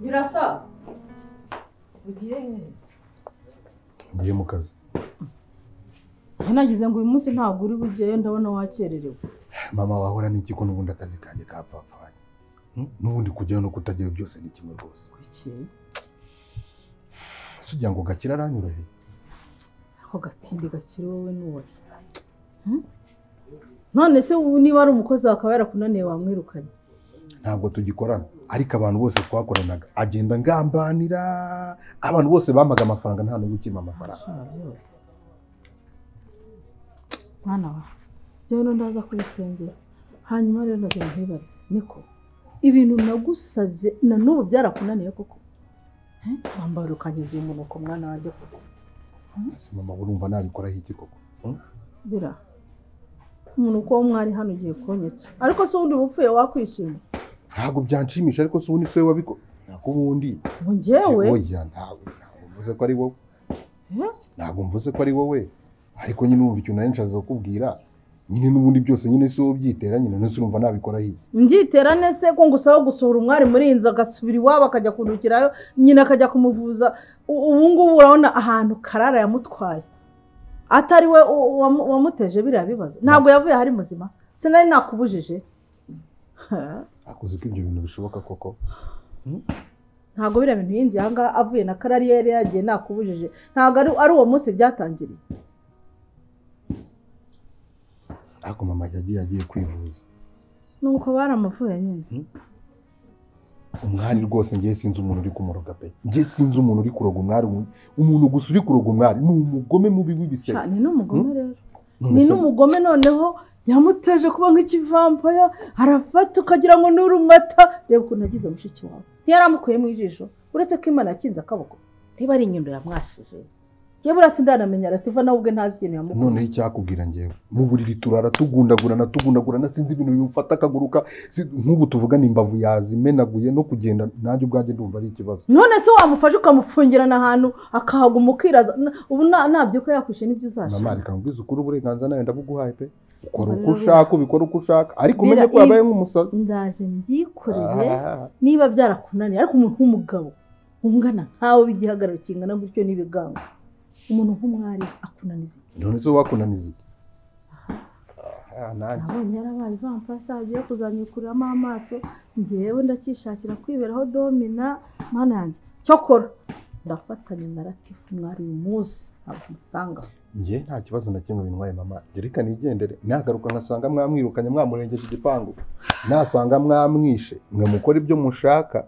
birasa ugiye neza ngiye mu kazi njye nagize ngo uyu munsi ntabwo uri bujyeyo ndabona wakererewe mama wahora n'iki ko n'ubundi akazi kanjye kapfapfanye Hmm? n'ubundi kujyayo no kutagira byose ni kimwe rwose kuki ese ugira ngo gakira aranyoroheye ako gatindi gakiri wowe n'uwahe Hmm? none se ubu niba ari umukozi wakaba yarakunaniye wamwirukanye ntabwo tugikorana ariko abantu bose twakoranaga agenda ngambanira abantu bose bampaga amafaranga nta n'ubwo ukima amafaranga Ashobora byose mwana wa njyewe nundi aza kubisengera hanyuma rero nabyo ntibarize niko ibintu nagusabye na n'ubu byarakunaniye koko Eh, wambara ukangiza uyu munuko mwana wanjye koko ese mama urumva nabikoraho iki koko Hmm? bira umuntu uko mwari hano ugiye kunyetsa ariko se ubundi bupfuye wakwishima ntabwo byanshimisha ariko se ubundi si wowe wabiko ntabwo ubundi ngo njyewe oya ntabwo ntabwo mvuze ko ari wowe Eh, ntabwo mvuze ko ari wowe ariko nyine wumva ikintu nari nshaza kukubwira nyine n'ubundi byose nyine si wowe byitera nyine nose urumva nabikoraho iki mbyiterane se ko ngusaba gusohora umwari muri iyi nzu agasubira iwabo akajya kundukirayo nyina akajya kumuvuza U- ubu ngubu urabona ahantu karara yamutwaye atari we u- u- wamu- wamuteje biriya bibazo ntabwo yavuye ahari muzima sinari nakubujije Ha, akoze ko ibyo bintu bishoboka koko ntabwo biriya bintu yinjiye ahangaha avuye na karari yari yagiye nakubujije ntabwo ari- ari uwo munsi byatangiriye ariko mama yagiye agiye kwivuza nuko baramuvuye nyine umwari rwose ngiye sinzi umuntu uri kumuroga pe ngiye sinzi umuntu uri kuroga umwari umu- umuntu gusa uri kuroga umwari ni umugome mubi w'ibisebe Ha, ni n'umugome rero None ni se- n'umugome noneho yamuteje kuba nk'ikivampaya arafata ukagira ngo ni urumata reba ukuntu agize mushiki wawe ntiyaramukuyemo ijisho uretse ko imana yakinze akaboko niba ari inyundo yamwashije yewe urasi ndanamenya arativa nawe ubwe ntazi ikintu noneho yamukoze icyakubwira ngewe mu buriri turara tugundagurana tugundagurana sinzi ibintu bimufata akaguruka si- nk'ubu tuvugana imbavu yazimenaguye no kugenda nanjye ubwanjye ndumva ari ikibazo none se wamufashe ukamufungirana ahantu akahaguma ukiraza Na- ubu nta- ntabyuka yakwishe n'ibyo mama uzashaka reka nkubwize ukuri uburenganzira nawe ndabuguhaye pe ukora uko Barabu- ushaka ubikora uko ushaka ariko Bira- umenye ko yabaye nk'umusazi ndaje mbyikoreye Ah, niba byarakunaniye ariko umuntu w'umugabo ungana nkawe w'igihagararo kingana gutyo n'ibigango umuntu nk'umwari akunaniza iki none se wakunaniza iki Ah, nanjye nabonye yarabaye vampasa agiye kuzamikuriramo amaso ngewe ndakishakira kwiberaho domina mana yanjye cyokora ndafatanya na ratifu umwari uyu munsi ntabwo umusanga njye nta kibazo na kimwe bintwaye mama njye reka nigendere nagaruka ngasanga mwamwirukanye mwamurengeje igipangu nasanga mwamwishe mwe mukora ibyo mushaka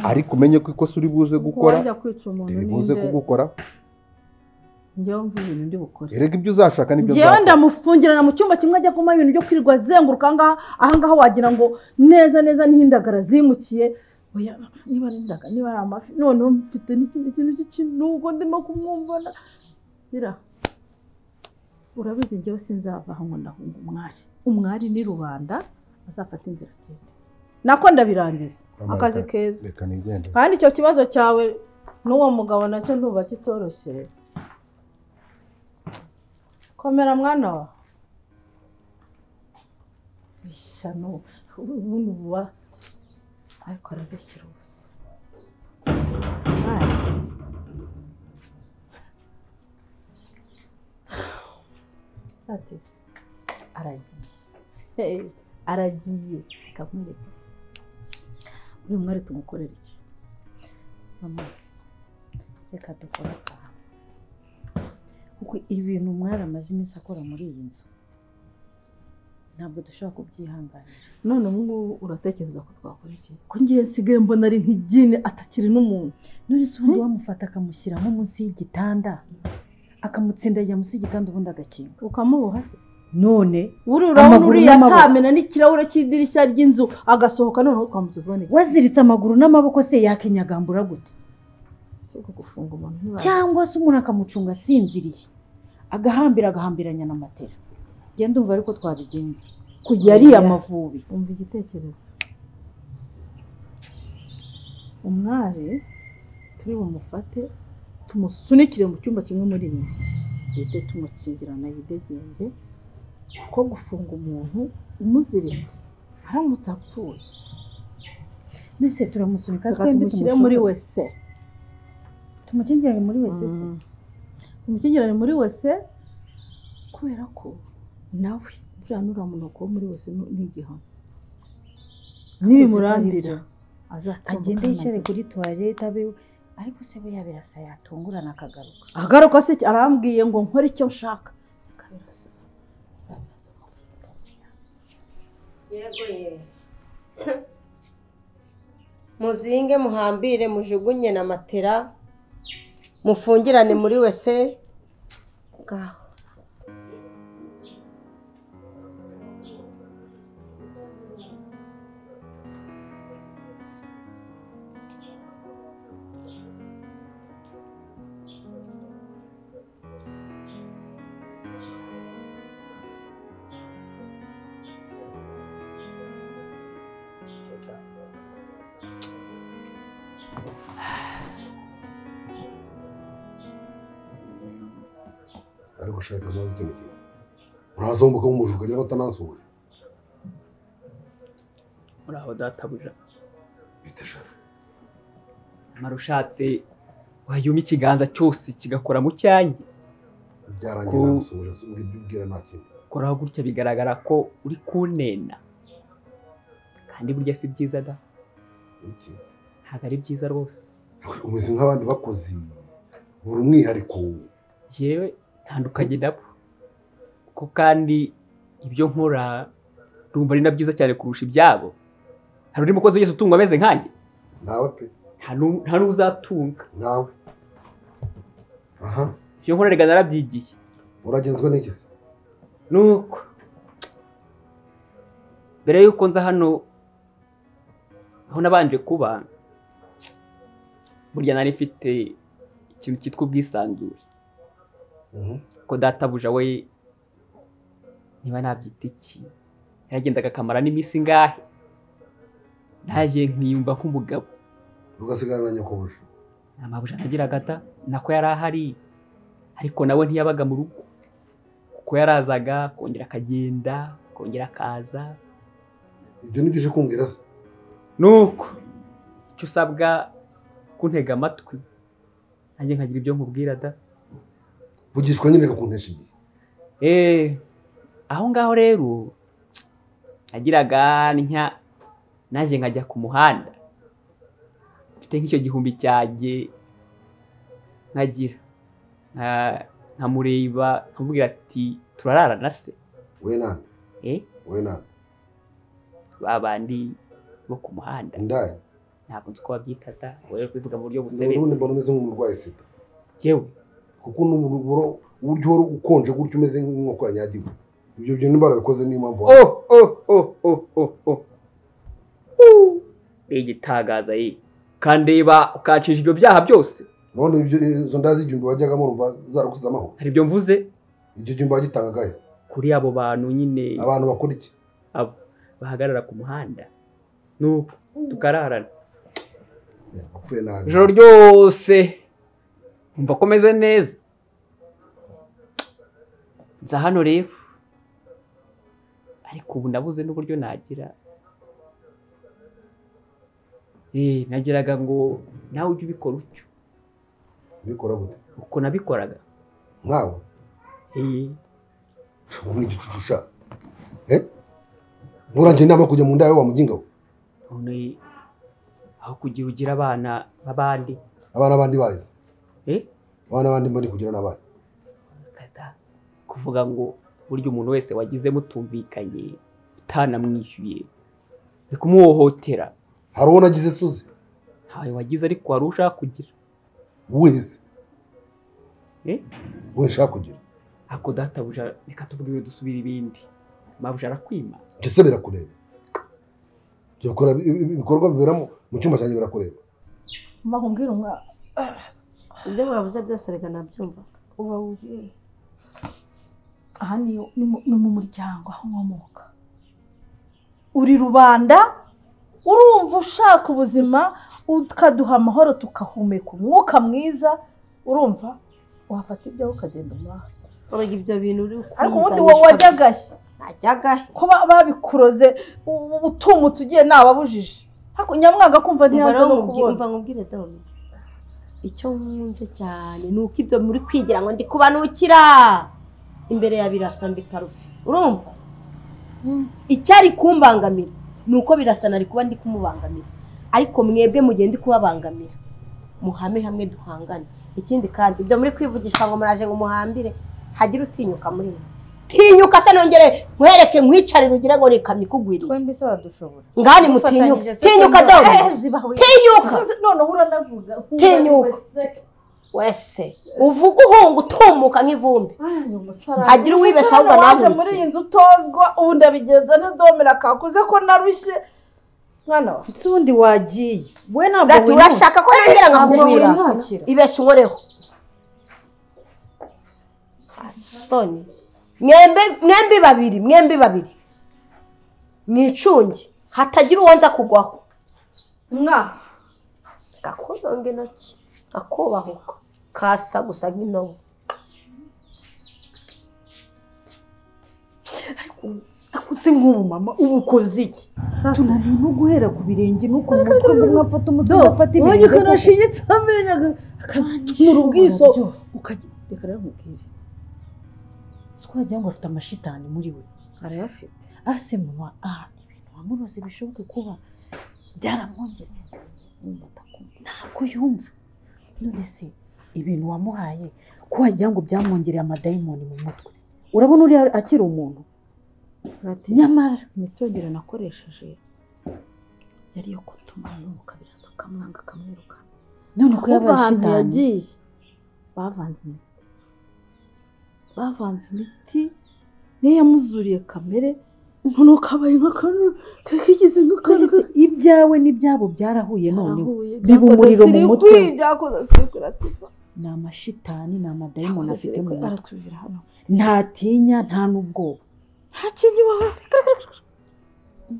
ariko umenye ko ikosa uri buze gukora wajya kwica umuntu riri buze ninde kugukora ngewe mva ibintu ndi bukore erega ibyo uzashaka nibyo ngewe uzakora ndamufungirana mu cyumba kimwe ajya kumuha ibintu byo kwirirwa azenguruka ahangaha ahangaha wagira ngo neza neza n'ihindagara zimukiye oya niba ari indaga niba ari amafi noneho mfite n'ikindi kintu cy'ikinugo ndimo kumwumvana bira urabizi ngewe sinzava aho ngo ndahunga umwari umwari ni rubanda azafata inzira agende nako ndabirangiza Mama, akazi reka- keza reka nigendere kandi icyo kibazo cyawe n'uwo mugabo nacyo ntuba kitoroshye komera mwana wa ishyano ubundi buba ariko arabeshyira ubusa Aye. ati aragiye Hey, aragiye kamwereka uyu mwari tumukorere iki mama reka dukore akantu kuko ibintu umwari amaze iminsi akora muri iyi nzu ntabwo dushobora kubyihanganira none ubu ngubu uratekereza ko twakora iki ko ngiye nsigaye mbona ari nk'igini atakiri n'umuntu none se ubundi wamufata akamushyira nko munsi y'igitanda akamutsindagira munsi y'igitanda ubundi agakinga ukamuboha se none buriya urabona Amaguru uriya n'amaboko. atamena n'ikirahure cy'idirishya ry'inzu agasohoka noneho twamugezwa n'iki waziritse amaguru n'amaboko se yakenyagambura gute si uko gufunga umuntu ntibazi cyangwa se umuntu akamucunga asinziriye agahambira agahambiranya na matera genda umva ariko twabigenza kujya ariye amavubi umva igitekerezo umwari turi bumufate tumusunikire mu cyumba kimwe muri ibi duhite tumukingirana yidegembye ko gufunga umuntu umuziritse aramutse apfuye mbese turamusunika reka twembi tumushyire muri we wese tumukingirane muri we se se Mm. tumukingirane muri wese kubera ko nawe buriya nuriya muntu wakuwe muri wese ni ni igihano nibimurandira azatunguka agende yicare amaguru. kuri tuwarete abe ariko se we yabirasa yatungurana akagaruka agaruka se arambwiye ngo nkore icyo nshaka akabirasa muzinge muhambire mujugunye na matera mufungirane muri wese ngaho ariko shaka ntazi ikintu kimwe uraza wumva ko umujura ukagira ngo atanasuhuje muraho databuja bite shafi amara ushatse wayuma ikiganza cyose kigakora mu cyanjye byarangiye Ku- nagusuhuje ubwo ibyo ubwira nta kindi koraho gutya bigaragara ko uri kunena kandi burya si byiza da iki ntabwo ari byiza rwose umeze nk'abandi bakozi buri umwihariko yewe ntandukanye nabo kuko kandi ibyo nkora rumva ari na byiza cyane kurusha ibyabo hari undi mukozi wese utungwa ameze nkanjye nawe pe nta nu- nta n'uzatunga nawe aha ibyo nkora rega narabyigiye uragenzwa n'iki se nuko mbere y'uko nza hano aho nabanje kuba burya nari mfite ikintu cyitwa ubwisanzure Mhm. ko databuja we niba nabyita iki yaragendaga akamara n'iminsi ingahe naje nkiyumva nk'umugabo ugasigara na nyakubuje nta mabuja nagiraga da nako yari ahari ariko nawe ntiyabaga mu rugo kuko yarazaga akongera akagenda akongera akaza ibyo nibyo uje kumbwira se nuko icyo usabwa kuntega amatwi nanjye nkagira ibyo nkubwira da vugishwa nyine kukuntesha igihe Eh, aho ngaho rero nagiraga ntya naje nkajya ku muhanda mfite nk'icyo gihumbi cyanjye nkagira nka- nkamureba nkamubwira ati turararana se we nande eh we nande ba bandi bo ku muhanda indayi ntabwo nzi uko babyita da wowe uri kubivuga mu buryo n'ubundi busebetse mbona umeze nk'umurwayi sida yewe kuko n'uburo uburyo uhora ukonje gutyo umeze nk'inkoko yanyagiwe ibyo byo niba bikoze niyo mpamvu wa- oh oh oh oh oh oh Uh, ni igitangaza ye kandeba ukancisha ibyo byaha byose none ibyo izo nda z'igihumbi wajyagamo rumva zaragusize amahoro hari ibyo mvuze icyo gihumbi wagitangaga he kuri abo bantu nyine abantu bakora iki abo bahagarara ku muhanda nuko tukararana Ya, wapfuye nabi ijoro ryose umva ko meze neza nza hano rero ariko ubu nabuze n'uburyo nagira Eh, nagiraga ngo nawe ujye ubikora utyo bikora gute uko nabikoraga nkawe Eh, ubu ni igicucu sha eh nturangira inama yo kujya mu nda yawe wa muginga we none aho kugira ugira abana b'abandi abana bandi bayo eh? abana bandi mbani kugira n'abayo kata kuvuga ngo burya umuntu wese wagize mutumvikanye utanamwishyuye ni kumuhohotera hari uwo nagize suze ntawe wagize ariko wari ushaka kugira wese Eh? we nshaka kugira ako databuja reka tuvuge ibintu dusubire ibindi mabuja arakwima Ibyo se birakureba Ibyo bikora- ibikorwa bibera mu- mu cyumba cyanjye birakureba mbakubwira umwana ibyo mwavuze byose reka nabyumvaga uba wubwira aha ni mu- ni mu muryango aho nkomoka uri rubanda urumva ushaka ubuzima ukaduha amahoro tukahumeka umwuka mwiza urumva wafata ibyawe ukagenda umuhaha urega ibyo bintu uri ariko ubundi wowe wajyagahe najyagahe ko ba- babikuroze u- u- utumutse ugiye nababujije ariko nyamwanga kumva ntiyanze no kubona mva nkubwire dawuni icyo nkunze cyane ni uko ibyo muri kwigira ngo ndi kubanukira imbere ya birasa ndi parufe urumva icyari kumbangamira ni uko birasa nari kuba ndi kumubangamira ariko mwebwe mugiye ndi kubabangamira muhame hamwe duhangane ikindi kandi ibyo muri kwivugisha ngo muraje ngo muhambire hagire utinyuka muri mwe tinyuka se nongere nkwereke nkwicarire ugire ngo ni ikamyo ikugwiriye twembi se wadushobora ngani mutinyuka tinyuka dore tinyuka noneho uranavuga Tinyuka. wese uvuga uhunga utumuka nk'ivumbi Hagira uwibeshya ahubwo nawe anahubukire. muri iyi nzu utozwa ubu ndabigenza ntidomera kakuze ko narushye mwana wa ndetse ubundi wagiye we ntabwo Ati, urashaka ko nongera nkakubwira wiruhukira ibeshya unkoreho asoni mwembe mwembi babiri mwembi babiri mwicunge hatagira uwo nza kugwaho mwana gakunonga intoki gakubahuka kasa gusa nk'intobo akuze nk'umumama ubu ukoze iki tunaniwe no guhera ku birenge no ku mutwe ngo mwafata umutwe ugafata wowe ibirenge koko. ikanashinyitse amenyo akazitumura ubwiso byose. ukajya reka rero nkubwire si ko wagira ngo afite amashitani muri we arayafite ase mama aha ibintu wamurose bishoboke kuba byaramwongereza Yumva atakumva. ntabwo yumva none se ibintu wamuhaye ko wagira ngo byamwongereye amadayimoni mu mutwe urabona uriya akiri umuntu nyamara imitogero nakoresheje yari iyo gutuma yumuka birasa akamwanga akamwirukana none ko ahubwo yabaye ahantu shitani yagiye bavanze imiti bavanze imiti niyo yamuzuriye kamere noneho kabaye nk'akantu kakigize nk'akantu Nonese ibyawe n'ibyabo byarahuye noneho karahuye. biba umuriro mu Byakoze mutwe. sirikwi, byakoze sirikwi, aratiza. ni amashitani ni amadayimoni Byakoze afite mu sirikwi, mutwe aratubira hano ntatinya nta n'ubwoba nta kintu iwawe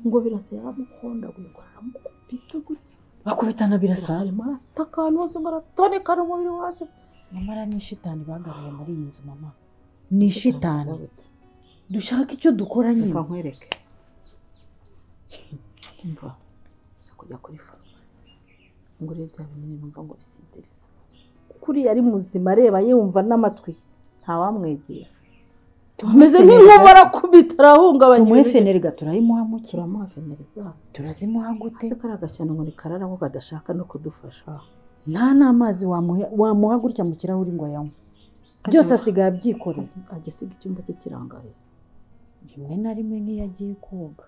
ngo birasa yaramukunda guhirwa aramukubita gutya bakubitana birasa birasa arimo arataka ahantu hose ngo aratonekana umubiri we hasi nyamara ni ishitani bagaruye muri iyi nzu mama ni ishitani dushaka icyo dukora reka nyine nkwereke mva uza kujya kuri farumasi ngo urebe bya binini numva ngo bisinziriza kuriya ari muzima areba yumva n'amatwi ye ntawamwegera ameze nk'inkuba arakubita arahungabanya tumuhe ibintu. fenerega turayimuhamukira turamuha fenerega turazimuha gute ese kariya gashyano ngo ni karara ngo kadashaka no kudufasha nta n'amazi wamuha- wamuha gutya mu kirahuri ngo ayanywe byose asigaye abyikorera ajya asiga icyumba cye kirangaye rimwe na rimwe nk'iyo agiye koga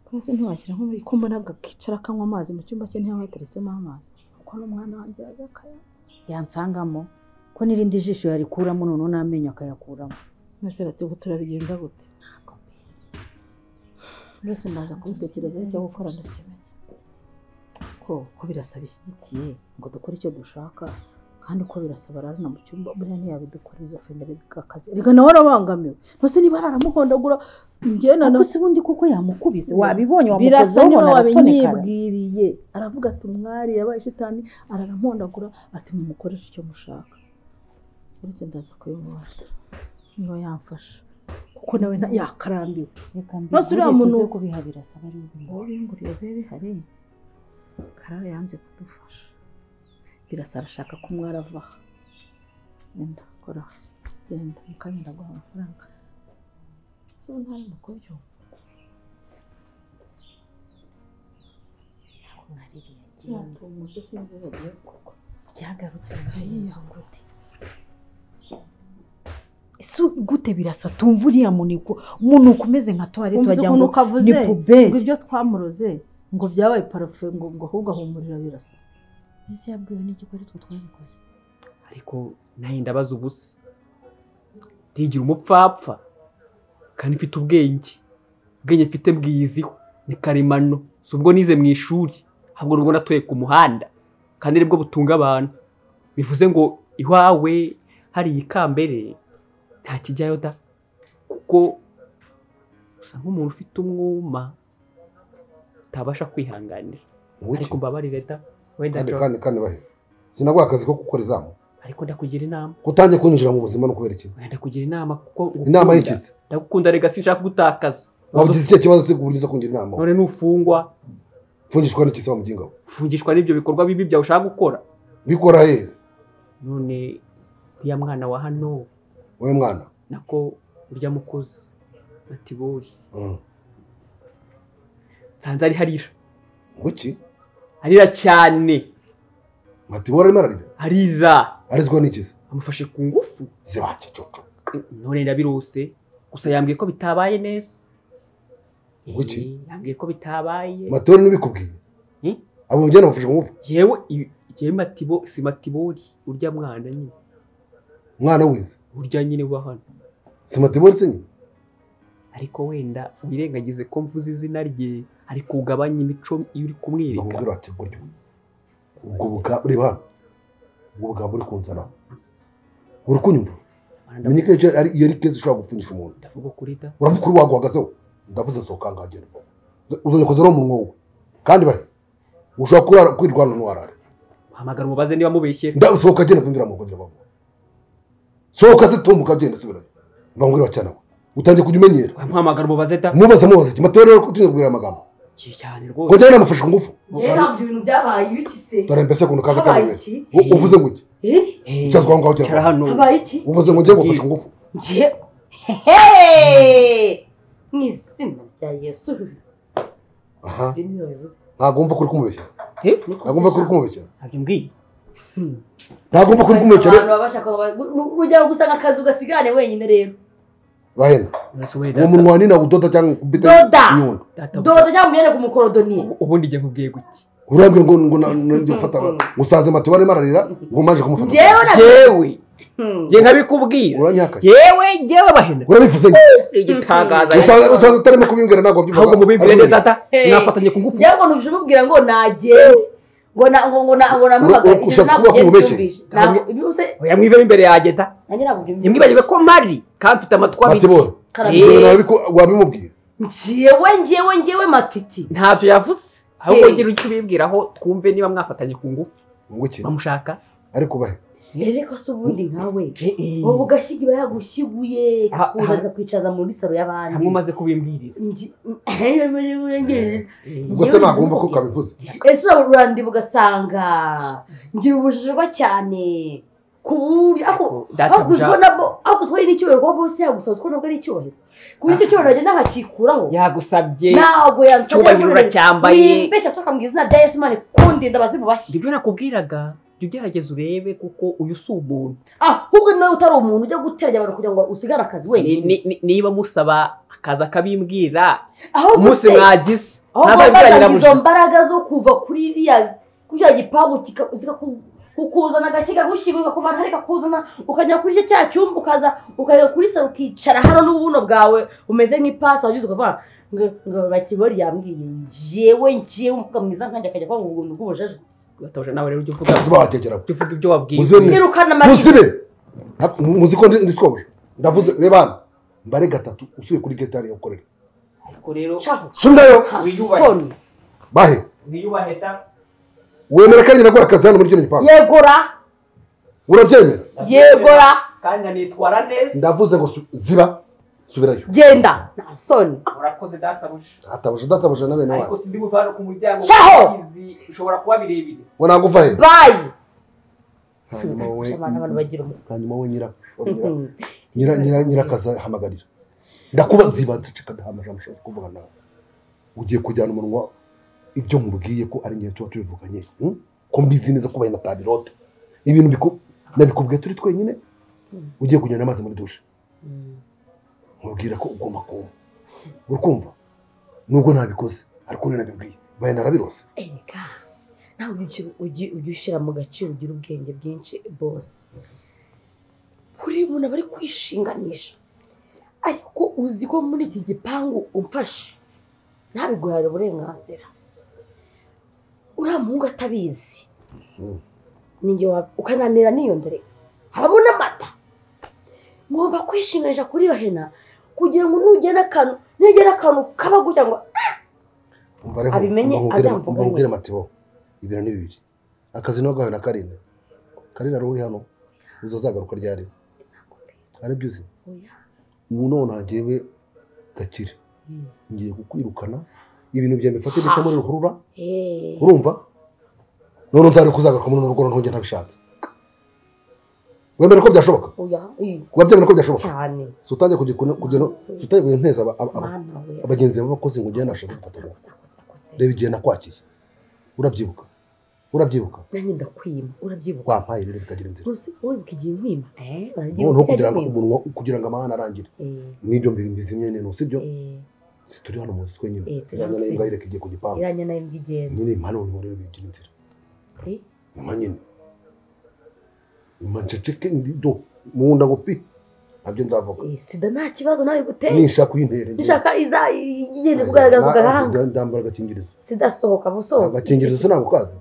kwese ntiwashyira nko muri ko mbona akicara akanywa amazi mu cyumba cye ntiyaba yateretsemo amazi kuko n'umwana wanjye yajya akaya yansangamo ko n'irindi jisho yarikuramo noneho n'amenyo akayakuramo mwese rati ubu turabigenza gute ntabwo mbizi uretse naza kubitekereza icyo gukora ndakimenya ko ko birasa bishyigikiye ngo dukore icyo dushaka kandi ko birasa bararana mu cyumba buriya ntiyabidukora izo femeri akazi reka nawe arabangamiwe ntose niba araramukondagura njyewe na ariko si ubundi kuko yamukubise wabibonye birasa wamukozeho niba ubona aratonekara wabinyibwiriye aravuga ati umwari yabaye shitani araramondagura ati mumukoreshe icyo mushaka uretse ndaza kubimubaza niba yamfasha kuko nawe nta- yakarambiwe reka Maze uriya mbibwire tuze muntu- kubiha birasa bari bubintu wowe binguriye bebe hari karara yanze kudufasha birasa arashaka ko umwari avaha genda kora genda mukanya ndaguha amafaranga so ntari mu kubyumva mwariri yagiye yatumutse sinzi iyo agiye kugwa byagarutse ikayiyanga gute ese gute birasa tumva uriya muniko umunuko umeze nka tuwarete umva wagira ukuntu ngo ukavuze ni ngo puberi ibyo twamuroze ngo byabaye parafe ngo ngo ahubwo ahumurira birasa ese yabwiwe n'iki ko ari twe twabikoze ariko nawe ndabaza ubusa ntigira umupfapfa kandi mfite ubwenge ubwenge mfite mbwiyiziho ni karemano si ubwo nize mu ishuri ahubwo nubwo natuye ku muhanda kandi aribwo butunga abantu bivuze ngo iwawe hariya ikambere nta kijyayo da kuko usa nk'umuntu ufite umwuma utabasha kwihanganira ariko mbabarire da wenda kandi John kandi kandi bahe sinaguha akazi ko gukora izamu ariko ndakugira inama kutangiye kunyinjira mu buzima no kubera iki wenda kugira inama kuko inama ngukunda. y'ikizi ndagukunda rega sinshaka kugutakaza waba ugize icyo kibazo se kuburyo uza kungira inama none nufungwa mfungishwa n'ikisa wa muginga we ufungishwa n'ibyo bikorwa bibi byawe ushaka gukora bikora heza none uriya mwana wa hano wowe mwana nako urya mukozi matibori Mm. nsanze ari harira ngo iki arira cyane matibora arimo ararira arira arizwa n'ikiza amufashe ku ngufu zibake coco none ndabirose gusa yambwiye ko bitabaye neza Kuki? Eh, yambwiye ko bitabaye matibora ntibikubwiye Hmm? abo mugenda bafashe ku ngufu yewe yewe matibo si matibori urya mwana nyine umwana wize urya nyine uba hano si matibora se nyine ariko wenda wirengagize ko mvuze izina rye ariko ugabanye imico iyo uri kumwereka bamubwira bati buryo ubwo buga reba hano ubwo buga buri kunzana buri kunyumva Rwanda, menye ko iyo ari iyo ari keza ishobora gupfunyisha umuntu ndavuga kuri da uravuga uri waguhagazeho ndavuze sohoka ngagenda uzongera kuza mu mwogo kandi bahe ushobora kurara kwirwana n'uwarara hamagara umubaze niba amubeshyera ndasohoka agenda kunyura mu kugira bavuga sohoka se tom ukagenda subirayo bamubwira cyane we utangiye kujya umenyera wamuhamagara umubaze da mubaza mubaza iki matoro rero kutunyura kubwira aya magambo Ki cyane rwose kongera namufashe ku ngufu ntabwo ibintu byabaye ibiki se dore mbese kuntu kaza kandi habaye wese iki U- uvuze ngo iki Eh? Eh, icyaza kwa ngaho cara kiravuga hano habaye iki uvuze ngo ngiye gufasha ingufu njye hehe mu izina rya yesu aha ibi niyo bivuze ntabwo wumva ko uri kumubeshyera Eh, ntabwo wumva ko uri kumubeshyera ntabyo mbwiye Hmm. ntabwo wumva ko uri kumubeshyera abantu baba bashaka ujya gusanga akazi ugasigane wenyine rero bahena None se wowe uwo data- munwa ni nawe udoda cyangwa kubita Doda! inyundo data dodo cyangwa umyenda ku mukorodoniye ubu- ubundi njye nkubwiye guki urambwira ngo ngo na- na- njye gufata usanze matiba arimo ararira ngo maje kumufata njyewe na yewe Hmm. njye nkabikubwira uranyakaye yewe njyewe bahena urabivuze iki? igitangaza usanze usanze utarimo kubimbwira ntabwo wabyumvaga. ahubwo mubibwire neza da Hey. mwafatanye ku ngufu njyewe ngo ntuje umubwira ngo nagende ngo na ngo ngo na ngo namuhamagare Ura- ura- ushaka kuvuga ko umubeshye? ntabwo ibi bose oya mwivemo imbere yanjye da nanjye ntabwo byumvise ntimwibagirwe ko mpari kandi mfite amatwi abiri matibora karame Eh. njyewe nabiku- wabimubwira njyewe njyewe njyewe matiti ntabyo yavuze ahubwo Hey. ngira icyo ubibwiraho twumve niba mwafatanye ku ngufu ngo iki bamushaka ariko bahe ereko se ubundi nkawe wowe ugashyiga iba yagushyiguye Ha- ha- ikakuza kwicaza muri saro y'abandi hamwe umaze kubimbwirira Ngi- Ehe, umenye- umenye- ubwo se ntabwo wumva ko kabivuze ese urabura urandiba ugasanga ngira ubujijwa cyane ku buryo ako data hakuzwa nabo hakuzwa ari n'icyubahiro kuba bose yagusazwa nabwo ari icyubahiro ku buryo icyo cyubahiro agenda ahakikuraho yagusabye ntabwo yansabye cyubahiro ariko uracyambaye nimbeshya tukambwira izina rya yesu mane kundi ndabazi mu bashyi ibyo nakubwiraga jya ugerageza urebe kuko uyu si umuntu ahubwo nawe utari umuntu ujya guteranya abantu kugira ngo usigare akazi Ni- wenyine ni- ni- niba musaba akaza akabimbwira ahubwo umunsi se mwagize aho ntabwo wabazanye yabirangiranye izo mbaraga zo kuva kuri iriya kuri iriya gipangu kika- zikaku- kukuzana agashyiga gushyigura kakuvana hari kakuzana ukajya kuri icyo cya cyumba ukaza ukajya kuri saro ukicara hano n'ubuno bwawe umeze nk'ipasi wagize ukavuga ngo ngo bakibori yambwiye njyewe njyewe umukobwa mwiza nkanjye akajya kuba ubuntu bw'ubujajwe Gatoje, nawe rero ujye uvuga Ese bahatekera ujye uvuga ibyo wabwiye Uzemeye. irukana muzibe Nta- mu- muzi ko ndi ndi skobuja ndavuze reba hano mbare gatatu usuye kuri getari yakorera ariko rero caho subirayo hasoni bahe wiyubahe da wemera ko arinjye nagura akazi hano muri kino gipangu yegora urabyemera yegora kandi nitwara neza ndavuze ngo su- ziba subirayo genda nta soni urakoze dataruje atabuja databuja na bene ariko wanyu sindi buvana ku muryango Shaho! wabizi ushobora kuba birebire ngo ntabwo uva he bayi hanyuma wowe Abantu- abantu bagira umuco. hanyuma wowe nyira nyira nyira nyirakazi ahamagarira ndakuba ziba nceceka ndahamagara mushaka kuvuga nawe ugiye kujyana umunwa ibyo mubwiye ko ari njye tuba tubivuganye hmm? ko mbizi neza ko bahina tabirote ibintu biku- nabikubwiye turi twenyine ugiye kujyana amazi muri dushe nkubwira ko ugomba kuma urukumva nubwo ntabikoze ariko rero nabibwiye bahina arabirose erega nawe ujye ujye ujye ushyira mu gaciro ugira ubwenge bwinshi bose buriya umuntu aba ari kwishinganisha ariko uzi ko muri iki gipangu umfashe ntabiguhare uburenganzira uriya muhungu atabizi Mm. ninjye wa- ukananira niyondore habamo n'amata ngomba kwishinganisha kuri bahena kugira ngo nugena akantu nugena akantu kaba gutya ngo Umva rero, Abimenye, umva nkubwire- azamvuga umva nkubwire we. matibo ibintu ni bibiri akazi ntabwo na karindwi karera rero uri hano uza azagaruka ryari aribyo uzi ubu none njyewe gakire ngiye kukwirukana ibintu byawe mfate bitamo ruhurura urumva none nzareka uzagaruka muri rugo ntongera ntabishatse wemera ko byashoboka kuba byemera ko byashoboka cyane si utangiye kujya kuno- kujya no- si utangiye kujya nteza aba- aba- aba- mwana we abagenzi b'abakozi ngo ugende nashaka gufata ubu. reba igihe nakwakiye urabyibuka urabyibuka nanjye ndakwima urabyibuka wampaye rero bikagira inzira rwose wibuka igihe nkwima eh urabyibuka noneho kugira ngo cyane kwima. umunwa kugira ngo amahane arangire Eh, n'ibyo mbi- mbizimye nino sibyo eh, turi hano munsi twenyine Eh, turi iranya hano nayo twenyine. imbwa ireka igiye ku gipangu iranya nayo imbwa igenda nyine impano niho rero bigira inzira Eh, nyuma nyine nyuma nceceke ndido mu nda ngo pi nabyo nzavuga eh, sida nta kibazo nawe guteye nishaka uyintera njye- nishaka iza- igenda Nta- kugaragara ku nta- gahanga ndambara agakingirizo sida sohoka busohoka agakingirizo se ntabwo kazi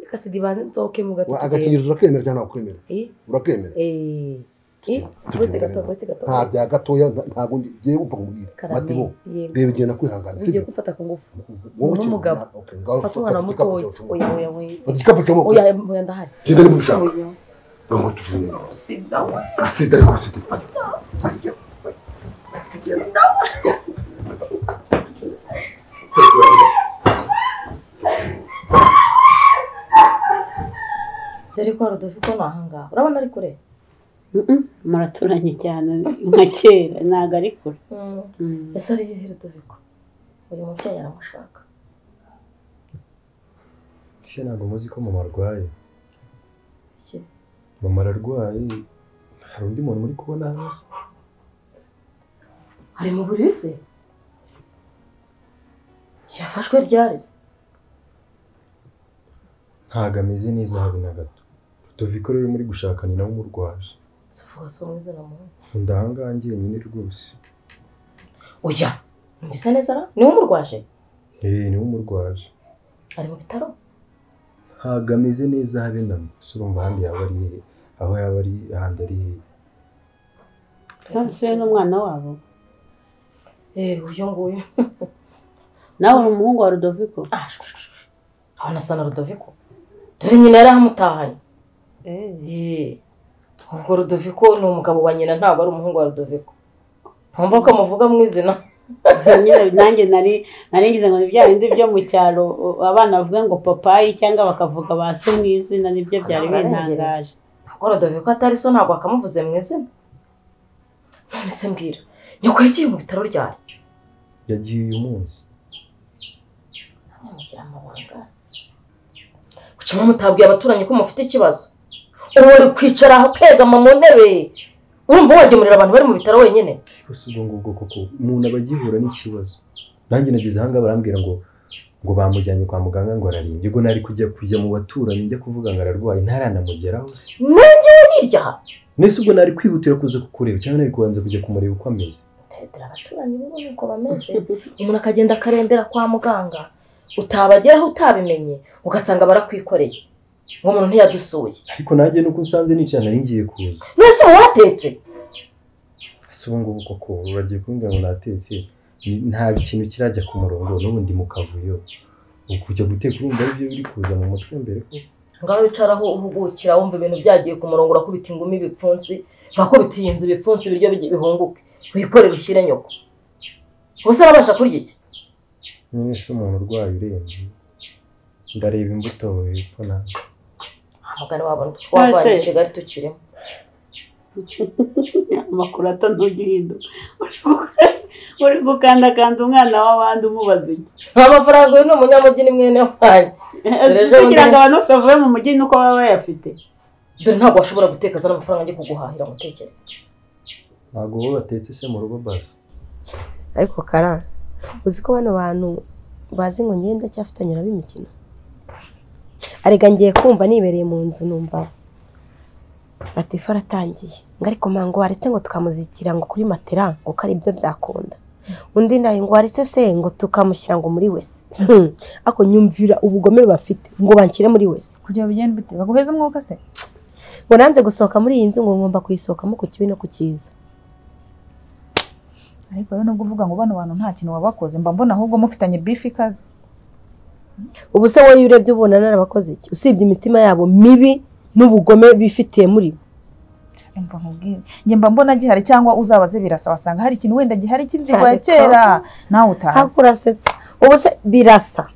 reka sida ibanze nsohoke mu Wa- gatoki agakingirizo urakemera cyangwa ntabwo kwemera eh urakemera eh eh Tugenda uretse neza. gatoki uretse gatoki nta bya gatoya nta- ntabwo ngi- ngiye gupfa kumubwira karame matibo yego reba igihe nakwihangana ugiye sibyo kumfata ku ngufu wowe ukiri n'umugabo. umwana, okay, ngaho fata fata umwana igikapu mutoya cyawe oya ucunge. oya oya Fata igikapu cy'amaboko. oya oya ndahari genda niba ubishaka Oya. ntabwo tugenda kasida ariko sida dore ko Rodolphe ko ni ahangaha urabona ari kure muraturanye cyane nka kera ntabwo ari kure Mm. ese ari hehe Rodolphe uyu mubyeyi aramushaka ese ntabwo muzi ko mama arwaye Iki? mama ararwaye hari undi muntu muri kubona hasi ari mu buriri se yafashwe ryari se ntabwo ameze neza habe na gato Rodoviko rero muri gushaka ni nawe umurwaje se uvuga se mwiza na muhungu nkunda ahangaha njyenyine rwose oya numvise neza ra niwe umurwaje eee niwe umurwaje ari mu bitaro ntabwo ameze neza habe na mba so urumva ahandi yaba ari hehe aho yaba ari ahandi ari hehe ntasure n'umwana wabo eh uyu nguyu nawe uri umuhungu wa rudoviko ah shu, shu, shu, shu. abona asa na Rodolphe dore nyina yari ahamutahanye Eh, ubwo Rodoviko ni umugabo wa nyina ntabwo ari umuhungu wa Rodoviko ntumva ko muvuga mu izina Nyine nanjye nari nari ngize ngo ni bya bindi byo mu cyaro u- abana bavuga ngo papayi cyangwa bakavuga ba so mu izina nibyo byari bintangaje ntabwo Rodoviko atari so ntabwo akamuvuze mu izina none se mbwira nyoko yagiye mu bitaro ryari yagiye uyu munsi mugira amabanga kuki mwe mutabwiye abaturanyi ko mufite ikibazo ubu wari kwicara aho kwegama mu ntebe urumva wagemurira abantu bari mu bitaro wenyine yose ubwo ngubwo koko umuntu aba agihura n'ikibazo nanjye nageze ahangaha barambwira ngo ngo bamujyanye kwa muganga ngo ararembye ubwo nari kujya kujya mu baturanyi njya kuvuga ngo ararwaye ntaranamugeraho se nangewe hirya aha nese ubwo nari kwihutira kuza kukureba cyangwa nari kubanza kujya kumureba uko ameze utarindira abaturanyi bo nuko bameze umuntu akagenda akarembera kwa muganga utabageraho utabimenye ugasanga barakwikoreye ngo umuntu ntiyadusuye ariko nanjye nuko nsanze nicara nari ngiye kuza mwese mubatetse ese ubu ngubu koko bagiye kumbwira ngo natetse ni- nta kintu kirajya ku murongo n'ubundi mu kavuyo ubu kujya guteka urumva aribyo biri kuza mu mutwe mbere ko ngaho wicaraho uhugukira wumva ibintu byagiye ku murongo urakubita ingumi ibipfunsi urakubita iyi nzu ibipfunsi ibiryo bijye bihunguke wikorere ushyire nyoko ubuse arabasha kurya iki nyine se umuntu urwaye urembye ndareba imbuto hepfo nanjye mugani wabona twavanye i kigali tukirimo amakuru atanujya uhinduka Uri gu- uri gukandakanda umwana w'abandi umubaza iki nta mafaranga uyu ni umunyamujyi ni mwene wanyu Rero kugira ngo undi- abantu bose bavuye mu mujyi nuko baba bayafite dore ntabwo washobora guteka azana amafaranga njye kuguhahira ngo utekere ntabwo bo batetse se mu rugo basi ariko kara uzi ko bano bantu bazi ngo ngenda cyafitanye nabo imikino arega ngiye kumva nibereye mu nzu numva latifa aratangiye ngo ariko mango waretse ngo tukamuzikira ngo kuri matera ngo ko ari byo byakunda undi nawe ngo waretse se ngo tukamushyira ngo muri wese Hmm. ariko nyumvira ubugome bafite ngo banshyire muri wese kugira bigende bite baguheze umwuka se ngo nanze gusohoka muri iyi nzu ngo ngomba kuyisohokamo ku kibi no ku cyiza ariko rero nubwo uvuga ngo bano bantu nta kintu wabakoze mba mbona ahubwo mufitanye bifu ikaze ubu se wowe iyo urebye ubona narabakoze iki usibye imitima yabo mibi n'ubugome bifitiye muri bo Umva nkubwire njye mba mbona gihari cyangwa uzabaze birasa wasanga hari ikintu wenda gihari cy'inzigo ya Cyane kera nawe utahazi ntabwo urasetsa ubu se birasa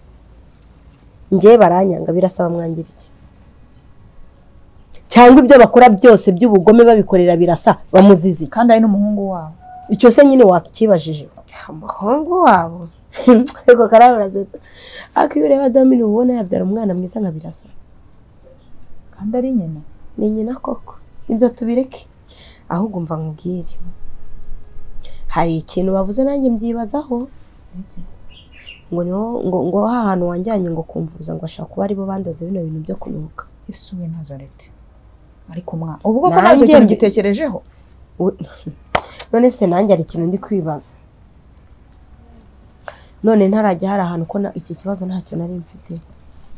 ngewe baranyanga birasa bamwangira iki cyangwa ibyo bakora byose by'ubugome babikorera birasa bamuzize iki kandi ari n'umuhungu wabo icyo se nyine wakibajije umuhungu wabo ariko karara urasetsa ariko iyo ureba damini uba ubona yabyara umwana mwiza nka birasa kandi ari nyina ni nyina koko ibyo tubireke ahubwo umva nkubwire hari ikintu bavuze nanjye mbyibazaho Iki? ngo niho ngo ngo ha hantu wanjyanye ngo kumvuza ngo ashaka kuba aribo bandoze bino bintu byo kunuka yesu we nazareti ariko mwana ubwo ko Nanjye ntabyo kintu mbi- gitekerejeho We- none se nanjye hari ikintu ndi kwibaza none ntarajya hari ahantu ko na- iki kibazo ntacyo nari mfite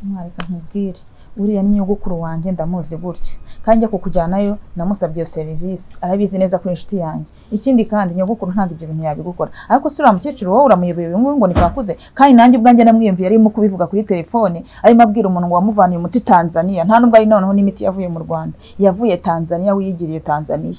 mwareka nkubwire uriya ni nyogokuru wanjye ndamuzi gutya kandi njya kukujyanayo namusabye iyo serivisi arabizi neza ko ari inshuti yanjye ikindi kandi nyogokuru ntabwo ibyo bintu yabigukora ariko se uriya mukecuru wowe uramuyobeye uyu nguyu ngo ni kakuze kandi nanjye ubwanjye namwiyumviye arimo kubivuga kuri telefone arimo abwira umuntu wamuvaniye umuti tanzania nta nubwo ari noneho n'imiti yavuye mu rwanda yavuye tanzania wiyigiriye tanzania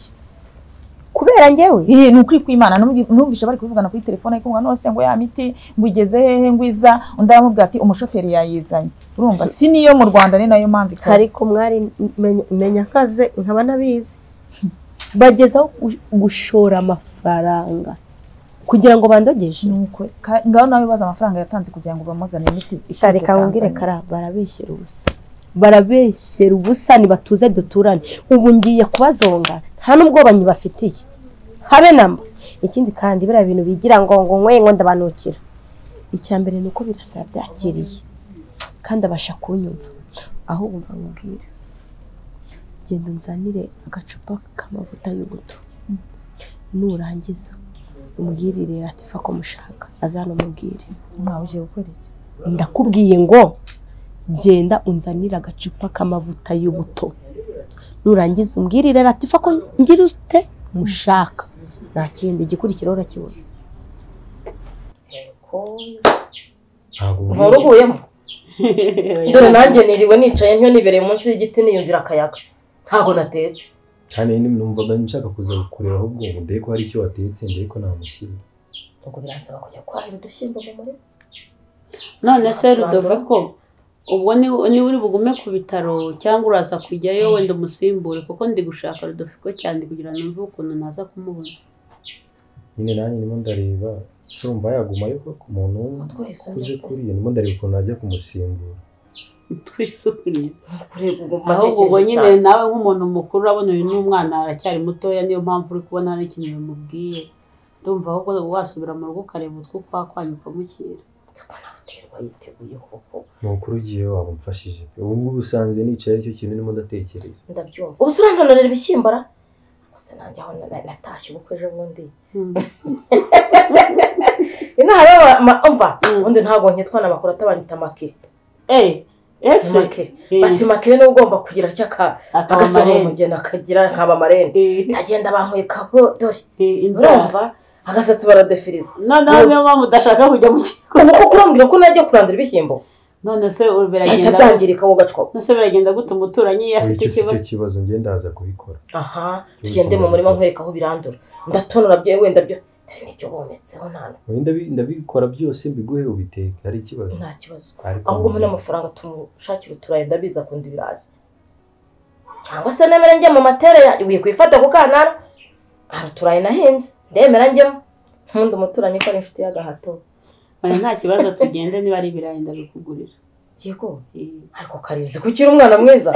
kubera njyewe Ee, ni ukuri kw'Imana numvi- numvisha bari kuvugana kuri telefone ariko ngo nose ngo ya miti ngo igeze hehe ngo iza undi aramubwira ati umushoferi yayizanye urumva si niyo mu Rwanda ni nayo mpamvu ikaze ariko mwari menya- menya nkaze nkaba ntabizi bagezaho gu- gushora amafaranga kugira ngo bandogeshe nuko ka- ngaho nawe baza amafaranga yatanze kugira ngo bamuzanire imiti iturutse shareka wumvire Tanzania. kara barabeshyera ubusa barabeshyera ubusa ntibatuze duturane ubu ngiye kubazonga nta n'ubwoba nyibafitiye habe namba ikindi kandi biriya bintu bigira ngo ngo nkwe ngo ndabanukira icya mbere ni uko birasa yabyakiriye kandi abasha kunyumva aho wumva nkubwira genda unzanire agacupa k'amavuta y'ubuto nurangiza umubwirire ati fa ko mushaka azanamubwire mwawe ugiye gukora iki ndakubwiye ngo genda unzanire agacupa k'amavuta y'ubuto nurangiza umbwirire latifa ko ngira ute mushaka nta kindi igikurikiraho urakibona ntabwo nkuru uguyemo dore nanjye niriwe nicaye ntyo nibereye munsi y'igiti niyumvira akayaga ntabwo natetse kandi numvaga nshaka kuza kukureba ahubwo ngo ndebe ko hari icyo watetse ndebe ko namushyira ubwo biransaba kujya kwahira udushyimbo mu murima none se rudoviko ubwo ni- niba uri bugume ku bitaro cyangwa uraza kujyayo wenda umusimbure kuko ndi gushaka rudoviko cyane kugira ngo numve ukuntu naza kumubona nyine nanjye ndimo ndareba se wumva yagumayo ko ku muntu twese ukuze kuriya ndimo ndareba ukuntu najya kumusimbura twisubiye kureba ubwo ahubwo ubwo mpatekereje nyine cyane nawe nk'umuntu mukuru urabona uyu ni umwana aracyari mutoya niyo mpamvu uri kubona n'ikintu bimubwiye ndumva ahubwo wasubira mu rugo ukareba utwo kwa kwanyu ukamukira Nziko nawe uterwa yiteguye koko ni ukuri ugiye waba umfashije ubu ngubu usanze nicaye icyo kintu ndimo ndatekereza ndabyumva ubu se urantononera ibishyimbo ra gusa nanjye aho na- natashye ubukwe ejo bundi inaha rero umva Mm. ubundi ntabwo nkitwa na makuru atabanyita amakire eh ese amakire bati makire niwe ugomba kugira icyo aka- agasohora amarembo umugeni akagira nkaba amarende Eh, agenda bankweka ko dore eh, inzara. urumva agasatsi baradefiriza noneho niyo mpamvu udashaka kujya mu kigo uko kurambwira ko najya kurandura ibishyimbo none se byahita biragenda byangirika wogacwa none se biragenda gute umuturanyi iyo afite icyo si ikibazo cyo kibazo ngenda ndaza kubikora aha Byose tugende mu murima nkwereka aho birandura ndatonora byo wenda byo dore nibyo bometseho nta Ubu ndabi- ndabikora byose mbiguhe ubiteke hari ikibazo nta kibazo ariko ahubwo mpa n'amafaranga tumushakira uturayi ndabizi akunda ibirayi cyangwa se nemere njye mu matere ya wiye kuyifata ku kanara hari uturayi nahinze ndemera njyemo nkunda umuturanyi ko ari inshuti y'agahato oya nta kibazo tugende niba ari ibirayi ndabikugurira yego Eh, ariko karizi kukiri umwana mwiza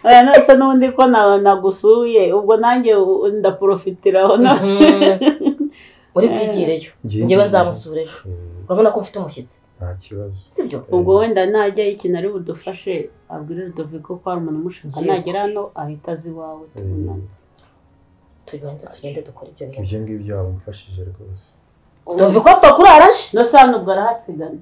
oya none se n'ubundi ko na- nagusuye ubwo nanjye u- ndaporofitiraho no- Mhm. uri bwigireyo njyewe nzamusura ejo urabona ko mfite umushyitsi nta kibazo sibyo ubwo wenda najyayo ikintu ari budufashe abwire rudoviko ko hari umuntu umushaka Yego. nagera hano ahita azi iwawe tubonane tubanza tugende dukora ibyo bintu ibyo ngibyo wabimfashije rwose tuzi ko apfa kurara aje no se hano ubwo arahasigana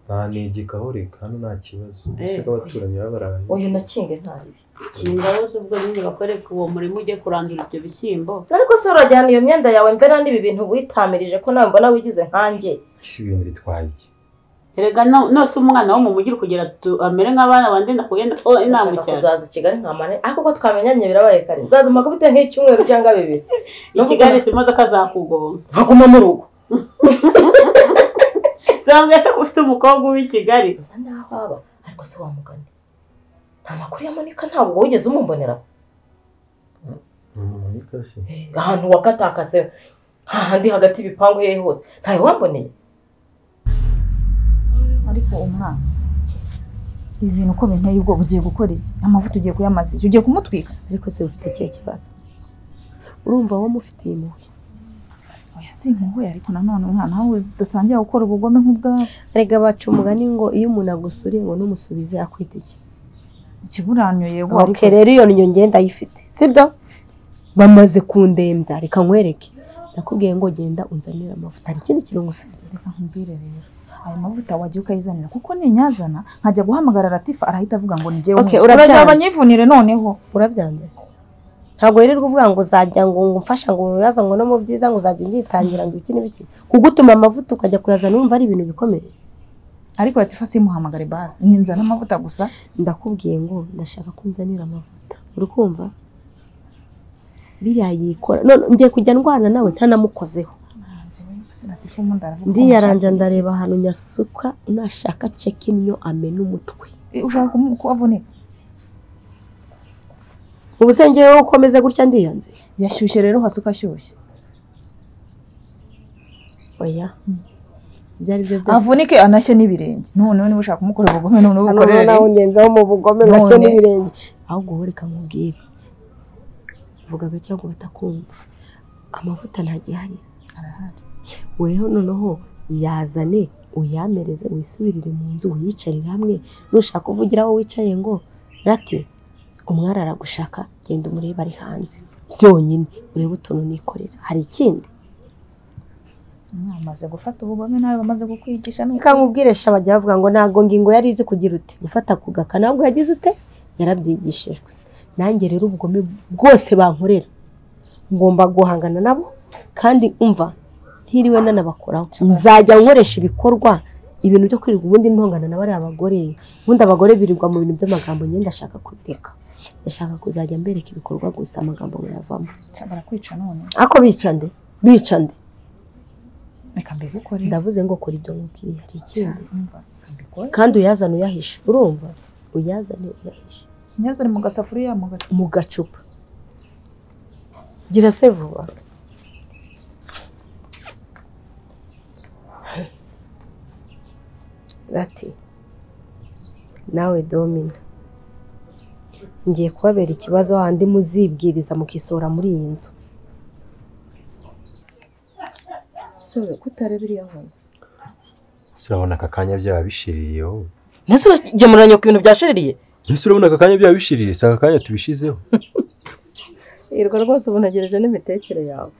ntanegekaho reka hano nta kibazo Eh. ese ko abaturanyi baba baraye uyu nakinge ntabibi kinga wose ubwo nyine bakoreka uwo murimo ujye kurandura ibyo bishyimbo ariko se urajyana iyo myenda yawe mbera n'ibi bintu witamirije ko nawe mbona wigize nkanjye isi ibintu bitwaye iki erega no- nose umwana wo mu mujyi uri kugira tu- amere nk'abana bandi nakugenda oh inama Ndashaka cyane kuzaza i Kigali nkamara ariko ko twamenyanye birabaye kare nzazima kubite nk'icyumweru cyangwa bibiri i kigali si imodoka zakugonga nkaguma mu rugo zambwiye se ko ufite umukobwa w'i kigali nsa naho aba ariko se wamugane nta makuru yamanika ntabwo wigeze umumbonera ahantu wakatakase hahandi hagati y'ibipangu hehe hose ntawe wamboneye ariko umwana ibi bintu uko binteye ubwoba ugiye gukora iki amavuta ugiye kuyamaza iki ugiye kumutwika ariko se ufite ikihe kibazo urumva wowe umufitiye impuhwe oya si impuhwe ariko nanone umwana we udatangira gukora ubugome nk'ubwawe erega baca umugani ngo iyo umuntu agusuriye ngo numusubize akwita iki ikiburanyo yego ariko ok rero iyo niyo ngenda ayifite sibyo bamaze kundembya reka nkwereke nakubwiye ngo genda unzanire amavuta hari ikindi kintu ngusabye reka nkubwire rero ayo mavuta wagiye ukayizanira kuko ninyazana nkajya guhamagara latifa arahita avuga ngo nijyewe Ok, urabyanze. banyivunire noneho urabyanze ntabwo wirirwa uvuga ngo uzajya ngo ngumfasha ngo mubibazo ngo no mu byiza ngo uzajya unyitangira ngo ibiki n'ibiki kugutuma amavuta ukajya kuyazana wumva ari ibintu bikomeye ariko latifa simuhamagare basi nkinzana amavuta gusa ndakubwiye ngo ndashaka ko unzanira amavuta uri kumva biriya yikora none ngiye kujya ndwana nawe ntanamukozeho latifa ubundi aravuga ndiyaranja ndareba ahantu nyasuka nashaka ceki niyo amena umutwe Eh, ushaka kumu- kuhavunika ubu se ngewe wowe ukomeze gutya ndiyanze yashyushye rero hasuka ashyushye oya ibyo ari byo byose avunike anashye n'ibirenge noneho niba ushaka kumukorera ubugome noneho hano ubukorere nawe ungenzaho mu bugome gake None. n'ibirenge ahubwo wowe reka nkubwire vuga gake ahubwo batakumva amavuta ntagihari arahari weho noneho yazane uyamereze wisubirire mu nzu uyicarire hamwe nushaka uvugira aho wicaye ngo rati umwari aragushaka genda umurebe ari hanze byonyine urebe utuntu nikorera hari ikindi mwamaze gufata ubugome nawe bamaze kukwigisha reka nkubwire sha bajya bavuga ngo ntabwo ngingo yari izi kugira uti gufata ku gaka ntabwo yagize ute yarabyigishijwe nanjye rero ubugome bwose bankorera ngomba guhangana nabo kandi umva ntiriwe nanabakoraho nzajya nkoresha ibikorwa ibintu byo kwirirwa ubundi ntongana na bariya bagore ubundi abagore birirwa mu bintu by'amagambo nyine ndashaka kubireka ndashaka kuzajya mbereka ibikorwa gusa amagambo muyavamo barakwica none ako bica nde bica nde reka mbigukore ndavuze ngo kora ibyo nkubwiye hari ikindi Umva, reka mbikore kandi uyazane uyahishe urumva uyazane uyahishe nyazane mu gasafuriya mu gacupa mu gacupa gira se vuba rati nawe domina ngiye kubabera ikibazo handi muzibwiriza mukisohora muri iyi nzu sore kutareba iriya nkoni Ese urabona aka kanya byaba bishiriye wowe mbese uragemuranye ku bintu byashiririye ese urabona aka kanya byaba bishiriye si aka kanya tubishizeho irwa rwose ubu ntegereje n'imitekere yawe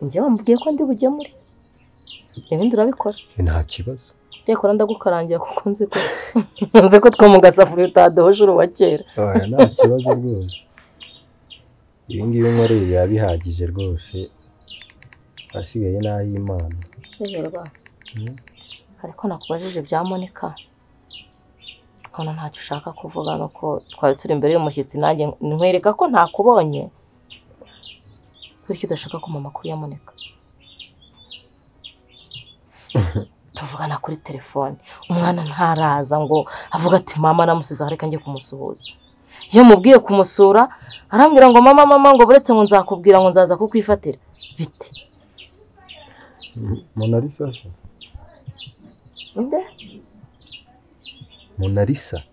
njyewe wambwiye ko ndi bugemure ibindi urabikora Eh, nta kibazo icyakora ndagukarangira kuko nzi ko nzi ko two mu gasafuriya utadohoje uruwa kera oya nta kibazo rwose ibi ngibi nkoreye biba bihagije rwose asigaye ni ay'imana Seberwa, Mm. ariko nakubajije bya monika nkabona ntacyo ushaka kuvuga ni uko twari turi imbere y'umushyitsi nanjye nkwereka ko ntakubonye bityo udashaka kumva amakuru ya monika tuvugana kuri telefone umwana ntaraza ngo avuga ati mama namusize aho reka njye kumusuhuza iyo mubwiye kumusura arambwira ngo mama mama ngo buretse ngo nzakubwira ngo nzaza kukwifatira biti monalisa se nde monalisa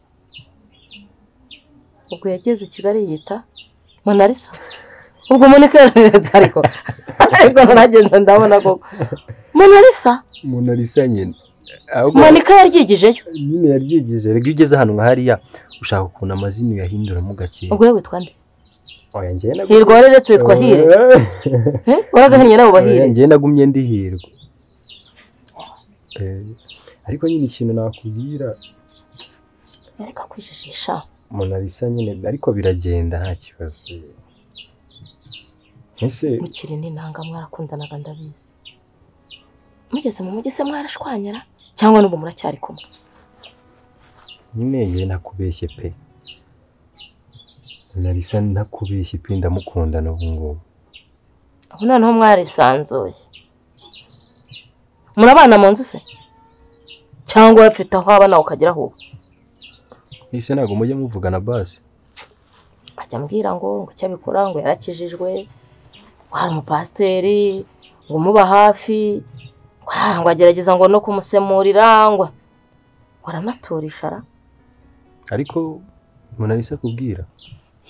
ubwo yageze i kigali yita monalisa ubwo monika yararetse ariko ariko naragenda ndabona koko monalisa monalisa nyine ahubwo monika yaryigijeyo nyine yaryigije rega iyo ugeze ahantu nka hariya ushaka ukuntu amazina uyahinduramo gakeya ubwo yewe witwa nde oya njyewe nagumye- hirwa wareretse witwa hire Eh, waragahennye nawe Oya, bahire njyewe nagumye ndi hirwa Eh, ariko nyine ikintu nakubwira reka kwijijisha monalisa nyine ariko biragenda nta kibazo ese mukiri n'intanga mwarakundanaga ndabizi mugeze mu mujyi se mwarashwanyara cyangwa n'ubu muracyari kumwe nyine ye nakubeshye pe narisa nakubeshye pe ndamukundana ubu ngubu ubu noneho mwarisanzuye murabana mu nzu se cyangwa bafite aho aba nawe ukagera aho uba ese ntabwo mujya muvugana basi ajya ambwira ngo ngo icyo abikora ngo yarakijijwe ngo hari umupasiteri ngo umuba hafi wa, ngo agerageza ngo no kumusemurira ngo ngo aranaturisha ara ariko munarisa kubwira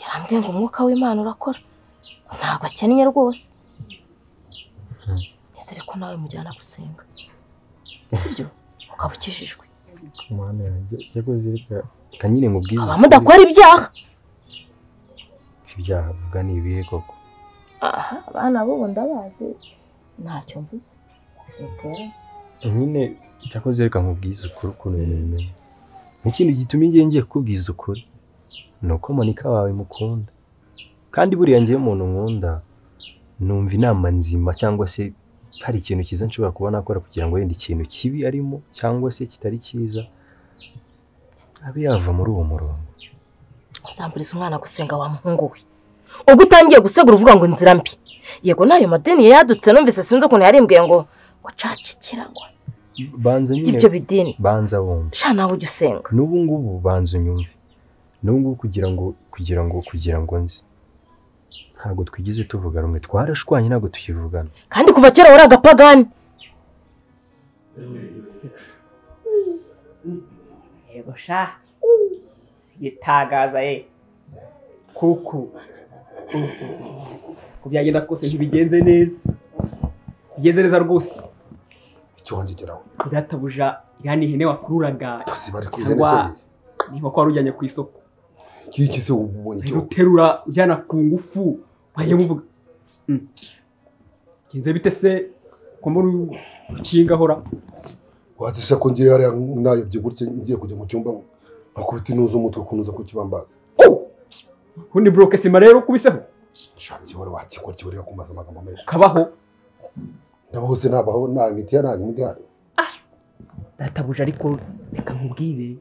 yarambwiye ngo umwuka w'imana urakora ntabwo akennye rwose ese reko nawe mujyana gusenga sibyo ukaba ukijijwe mwana yanjye jya kuzirika reka nyine nkubwize aba mudakora ibyaha si ibyaha vuga ni ibihe koko aha abana bo ndabazi ntacyo mvuze bitera nyine jya kuzirika nkubwize ukuri ukuntu ibintu bimeze ikintu gituma ngiye ngiye kukubwiza ukuri ni uko monika wawe mukunda kandi buriya ngewe umuntu nkunda numva inama nzima cyangwa se hari ikintu cyiza nshobora kuba nakora kugira ngo wenda ikintu kibi arimo cyangwa se kitari cyiza abe yava muri uwo murongo uzamburiza umwana gusenga wa muhungu we ubwo utangiye gusegura uvuga ngo inzira mbi yego n'ayo madini yadutse numvise sinzi ukuntu yarimbwiye ngo ngo cacikirangwa banza nyine ibyo bidini banza wumve sha nawe ujya usenga n'ubu ngubu banza unyumve n'ubu ngubu kugira ngo kugira ngo kugira ngo nzi ntabwo twigeze tuvuga rumwe twarashwanye ntabwo tukivugana kandi kuva kera wari agapagani yego sha yitagaza ye kuku ku byagenda kose ntibigenze neza bigenze neza rwose icyo wanjye geraho databuja iriya ni ihene wakururaga si bari cyangwa kugereza ni inkoko wari ujyanye ku isoko iki iki se ubu ubonye Ahita uterura ujyana ku ngufu wagiye muvuga Mm. bigenze bite se ko mbona ukinga ahora wazisha ko ngiye hariya nayobye gutya ngiye kujya mu cyumba akubita inuza umutwe kunuza ku kibambazi ubundi buroke sima rero ukubiseho shaki wari wakikora kiba reka kumaza amagambo menshi ukabaho ndabaho se nabaho nta miti ya nta miti ya databuje ariko reka nkubwire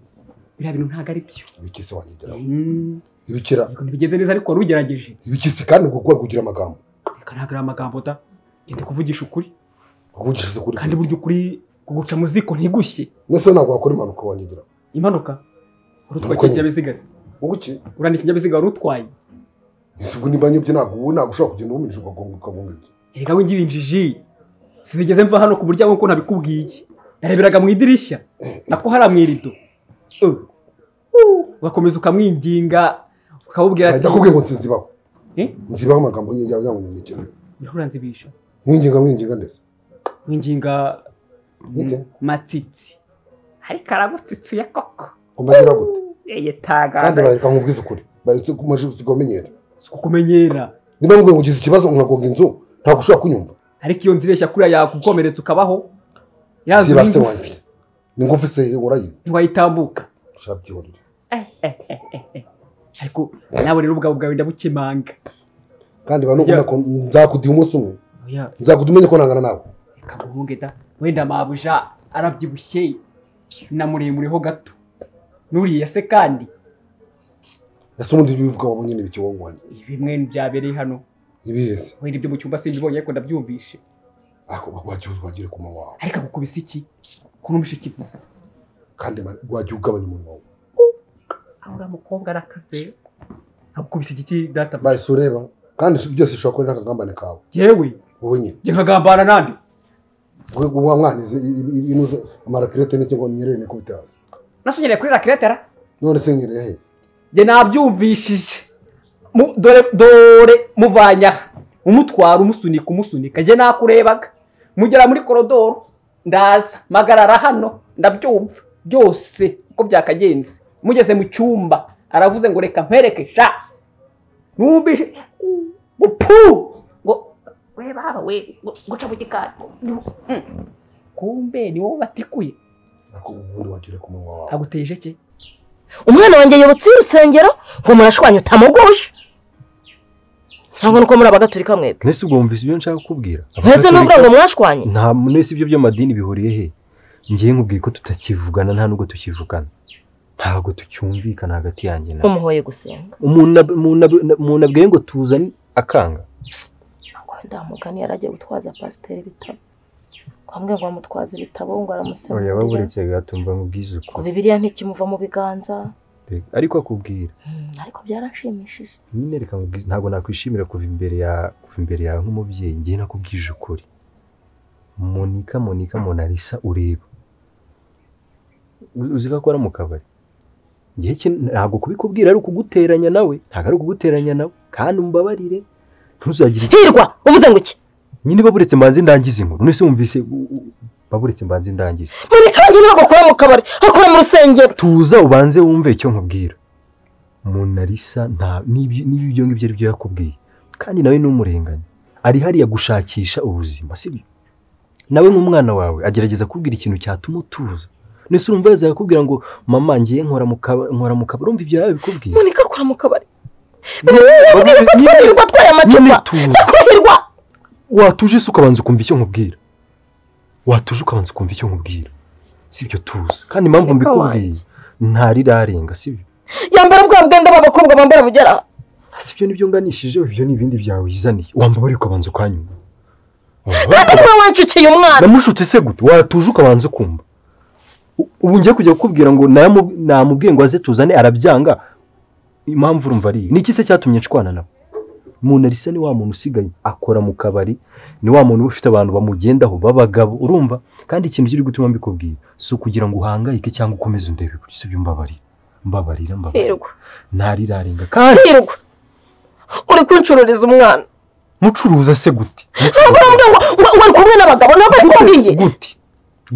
biriya bintu ntabwo ari byo ibikisi wanjye geraho Mm. ibikira Yego, ntibigenze neza ariko wari ugerageje ibikisi kandi ngo kuba kugira amagambo reka ntabwo ari amagambo da genda kuvugisha ukuri kuvugishije kuri kandi burya ukuri kuguca mu ziko ntigushye ndetse ntabwo wakora impanuka wanjye geraho impanuka wari utwaye Nuko iki nyine. kinyabiziga se ubu iki uriya ni ikinyabiziga wari utwaye ese ubwo niba nyobye ntabwo ubu ntabwo ushobora kugenda wumirije ukagonga ukagonga inzu erega wingira injiji sinigeze mva hano ku muryango kuko ntabikubwiye iki nareberaga mu idirishya nako hariya mu irido Uh. Uh. ugakomeza ukamwinginga ukamubwira ati ndakubwiye ngo nsinzi baho Eh? nzibaho amagambo nyine yawe ntabwo nyandikira urahura nzibisha mwinginga mwinginga ndetse winginga Ite? matsitsi ariko aragutsitsiye koko kumagira gute yeye kandi tagaza bareka nkubwize ukuri baretse kumaje kumenyera si kukumenyera niba nkubwiye ngo ugize ikibazo nkagonga inzu ntabwo ushobora kunyumva ariko iyo nzira ishya kuriya yakukomeretsa ukabaho ya nzu zibase y'ingufu wanjye ni ngufu se urayizi ntiwayitambuka ushaka byihorere ariko nawe rero ubwabo bwawe ndabukemanga kandi ba nukunda ko nzakudiha umunsi umwe oya nzakudiha umenye ko nangana nawe kaguhunge da wenda mabuja arabyibushye na muremuriho gato nuriya se kandi ese ubundi bivuga wowe nyine biki wowe wanjye bimwe byabereye hano ibizi wenda ibyo mu cyumba simbibonye ariko ndabyumvishe ako wajya wagire ku munwa wawe ariko agukubise iki kunumvishe ikivuze kandi ma- wajya ugabanya umunwa wawe aho uriya mukobwa arakaze agukubise igiki data bayi si ureba kandi byose ushobora kuba ari n'akagambane kawe yewe wowe nyine jya nkagambana nande wa mwanize inuze amarakirete n'iki ngo nyerere nikubite hasi nasunyereye kuri rakiretera none se nyereye he jye nabyumvishije Mu- dore dore muvanye aha umutwara umusunika umusunika jye nakurebaga mugera muri korodoro ndaza mpagarara hano ndabyumva byose uko byakagenze mugeze mu cyumba aravuze ngo reka mpereke sha numvise bupu ngo we baba we ngo- ngo uca mu gikari Mm. kumbe ni wowe batikuye ako ubundi wagire ku munwa wawe aguteye ijeke umwana wanjye yobotse y'urusengero ngo murashwanye utamugusha cyangwa nuko muri abagaturika mwebwe mwese ubwo mwumvise ibyo nshaka kukubwira mwese n'ubwo ngo mwashwanye nta mwese ibyo by'amadini bihuriye he ngiye nkubwiye ko tutakivugana nta nubwo tukivugana ntabwo tucyumvikana hagati yanjye nawe nk'umuhoye gusenga umuntu ab- umuntu ab- umuntu abwiye ngo tuzane akanga wenda mugani yari agiye gutwaza pasiteri ibitabo kwambwe ngo amutwaze ibitabo ngo oya aramusemurire baburetse gato mva nkubwize ngo ukuri bibiliya ntikimuva mu biganza Reka, ariko akubwira Mm, ariko byarashimishije nyine reka nkubwize ntabwo nakwishimira kuva imbere ya kuva imbere yawe nk'umubyeyi ngiye nakubwije ukuri monika monika monalisa ureba U- uzi ko akora mu kabari ngiye ntabwo kubikubwira ari ukuguteranya nawe ntabwo ari ukuguteranya nawe kandi umbabarire ntuzagire icyo- hirwa uvuze ngo iki nyine baburetse mbanze ndangize inkuru none se wumvise u- u- baburetse mbanze ndangize muri kandi ntabwo akora mu kabari akora mu rusengero tuza ubanze wumve icyo nkubwira munarisa nta n'ibyo n'ibyo ibyo ngibyo ari byo yakubwiye kandi nawe n'umurenganya ari hariya gushakisha ubuzima sibyo nawe nk'umwana wawe agerageza kubwira ikintu cyatuma utuza nese urumva yaza akakubwira ngo mama ngiye nkora mu kaba- nkora mu kabari urumva ibyo yabikubwiye monika akora mu kabari Nyine- twirwa atwaye nyine amacupa tuza twirwa watuje se ukabanza ukumva icyo nkubwira watuje ukabanza ukumva icyo nkubwira sibyo tuzi kandi impamvu Ariko mbikubwiye ntarirarenga sibyo yambara bwa bwenda b'abakobwa bambara bugera aha. sibyo nibyo nganishijeho ibyo ni ibindi byawe wizaniye wambabare ukabanza ukanyuma kandi niwe wancukiye umwana namushutse se gute watuje ukabanza ukumva U- ubu ngiye kujya kukubwira ngo nayamu- namubwiye ngo aze tuzane arabyanga impamvu urumva ari iyi ni iki se cyatumye nshwana nawe munarisa ni wa muntu usigaye akora mu kabari ni wa muntu uba ufite abantu bamugendaho b'abagabo urumva kandi ikintu kiri gutuma mbikubwira si ukugira ngo uhangayike cyangwa ukomeze undebe kuri si ibyo mbabarira mbabarira mbabarira hirwa ntarirarenga kandi hirwa uri kuncururiza umwana mucuruza se gute ntabwo urambwira ngo wa- wari kumwe n'abagabo ntabwo ari kubwiye gute